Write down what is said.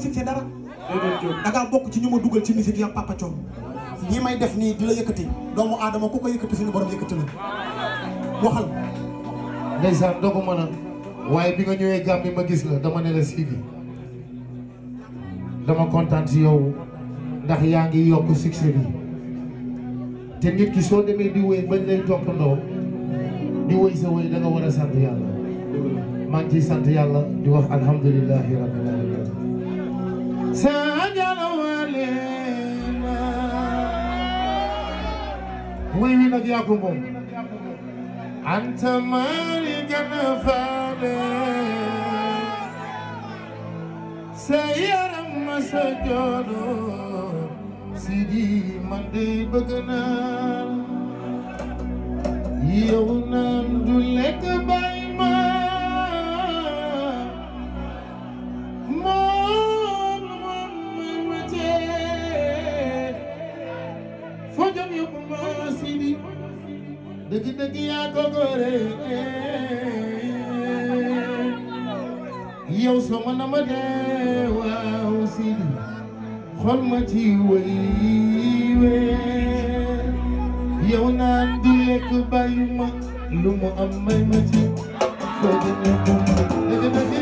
fixé dara da ngaa bokk ci ñu ma dugal ci musique yam Papa Thione lii may def nii di la yëkkati doomu aadama ku ko yëkkati suñu borom yëkkati la waxal ndeysaan dogu mën a waaye bi nga ñëwee Gambie ma gis la dama ne la Sidi dama kontaan si yow ndax yaa ngi yokk succès bi te nit ki soo demee di wéy bañ lay toppandoo di wéy sa wéy da nga war a sant yàlla maa ngi ciy sant yàlla di wax alhamdulilahi rabbil alamin sa jalo walena wéy wi nag yaa ko moom anta mari gana faale sa yaram ma sa joono Sidi man de bëgg naa yow naan du lekk bay ma moom moom may ma tee foo jëm yóbbu ma Sidi dëgg dëgg yaa ko gore yow soo ma na ma dee waaw Sidi xol ma ci wéy wéy yow naan du lekk bàyyi ma lu mu am may ma ci foo jëm yóbbu ma dëgg dëgg